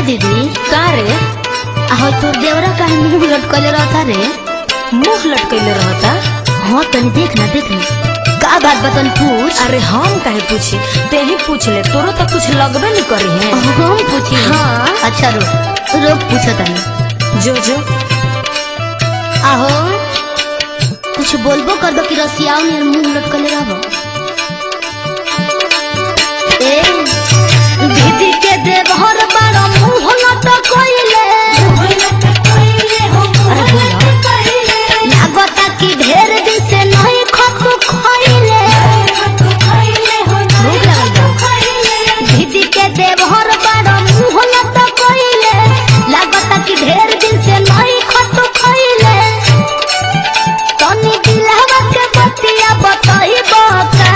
दीदी का रे आहो तोर देवरा का मुंह लटकले रहता रे मुंह लटकैले रहता हाँ तनी देख ना देख ना का बात बतन पूछ अरे हम काहे पूछी ते ही पूछ ले तोरो तो कुछ लगबे नहीं करी है हम पूछी हाँ। अच्छा रुक रुक पूछो तनी जो जो आहो कुछ बोलबो कर दो कि रसियाओ ने मुंह लटकले रहबो ए दीदी के देवहर बारो मुंह लटकइले अरे बोला लागता कि ढेर दिन से नहीं खतु खइले भूख लगल बा दीदी के देवहर बारो मुंह लटकइले लागता कि ढेर दिन से नहीं खतु खइले तनी दिलहवा के बतिया बताइबो का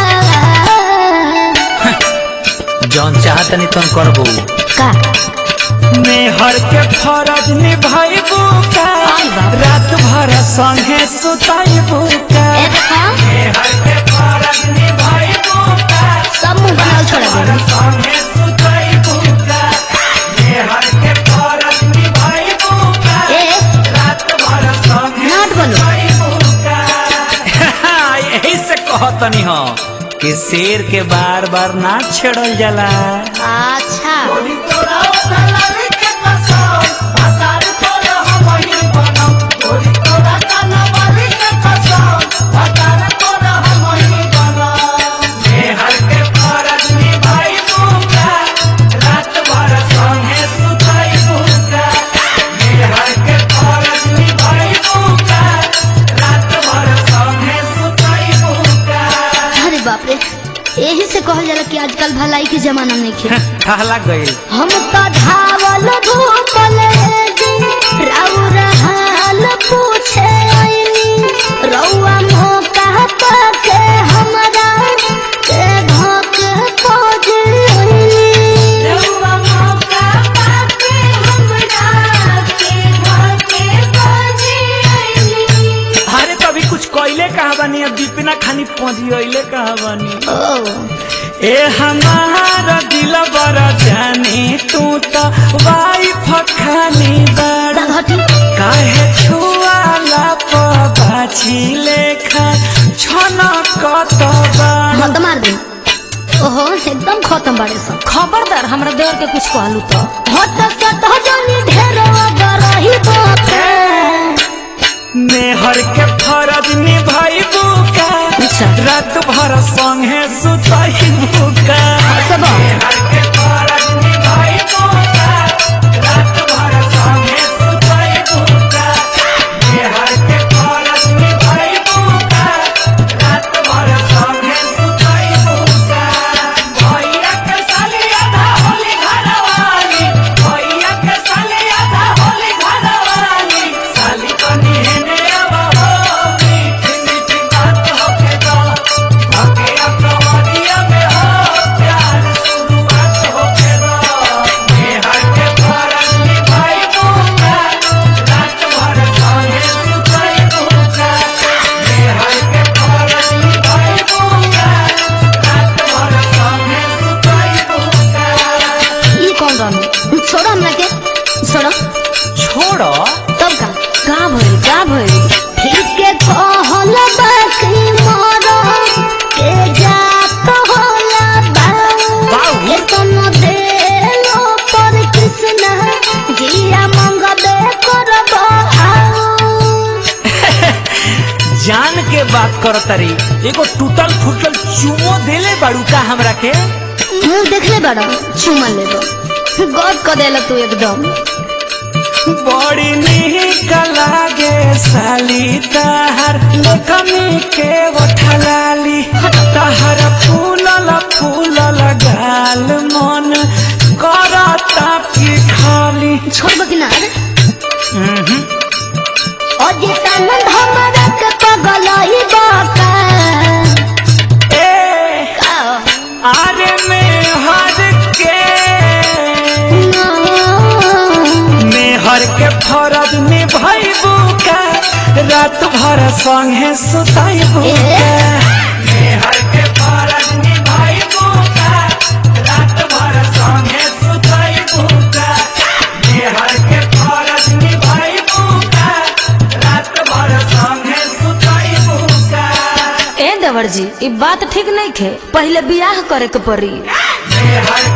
जौन चाहतनी तुम करबो का मेहर के फरज निभाइबू का आई बाप। रात भर संगे सुताइबू का ए देखा मेहर के फरज निभाइबू का सब मुंह बनाल छोड़ा दे संगे सुताइबू का मेहर के फरज निभाइबू का ए रात भर संगे नाट बोलो। सुताइबू का यही से कहतनी हो कि शेर के बार बार ना छेड़ल जाला अच्छा अरे बाप रे यही से कहल जाला कि आजकल भलाई के जमाना नहीं खे ठहला गईल हम तो धावल धूपल जी राउर हाल पूछे आइनी रउआ मौका के हमरा के धोक खोज आइनी रउआ मौका पाके हमरा के धोक खोज आइनी अरे तो अभी कुछ कोयले कहा बनी अब दीपिना खानी पहुंची कहा बनी ओ ए हमारा दिल बड़ा जानी तू तो वाइफ खानी बड़ा घटी काहे छुआला पाछी लेखा छना कत बड़ा मत मार दे ओहो एकदम खत्म बाड़े सब खबरदार हमरा देवर के कुछ कहलू तो हट सट जनी ढेर रही बापे मेहर के फरज निभाइबू का अच्छा। रात भर संगे सुताइबू का सब मेहर के फरज निभाइबू का रात भर संगे सुताइबू का मेहर के फरज निभाइबू का रात भर संगे सुताइबू का भैया के साली आधा होली घरवाली भैया के साली आधा होली घरवाली साली बनी हेने अब हो मीठी मीठी बात होके दो होके अपनवरिया में हो प्यार शुरुआत होके दो मेहर के फरज निभाइबू का रात भर संगे सुताइबू का मेहर के फरज निभाइबू का रात भर संगे सुताइबू का ई कौन रहनु छोड़ो हमरा के छोड़ो छोड़ो तब का का भइल का भइल फिर के कहल बाकी मोरो के जात होला बा बाऊ। के तनो देलो पर कृष्ण जिया मंगबे करबो आओ जान के बात कर तरी एगो टूटल फूटल चुमो देले बाड़ू का हमरा के मुंह देखले बड़ा चुमा लेबो गद क देला तू एकदम बड़ी निक लागे साली ताहर कमी के उठलाली ताहर फूलल फूलल गाल मन करता की खाली छोड़बो कि ना अजितानंद हमरा के पगलही बाका ए का आरे में हर के मेहर के फरज निभाइबू का रात भर संगे सुताइबू का मेहर के फरज निभाइबू का रात भर संगे सुताइबू का देवर जी ई बात ठीक नहीं खे पहले बियाह करे के पड़ी मेहर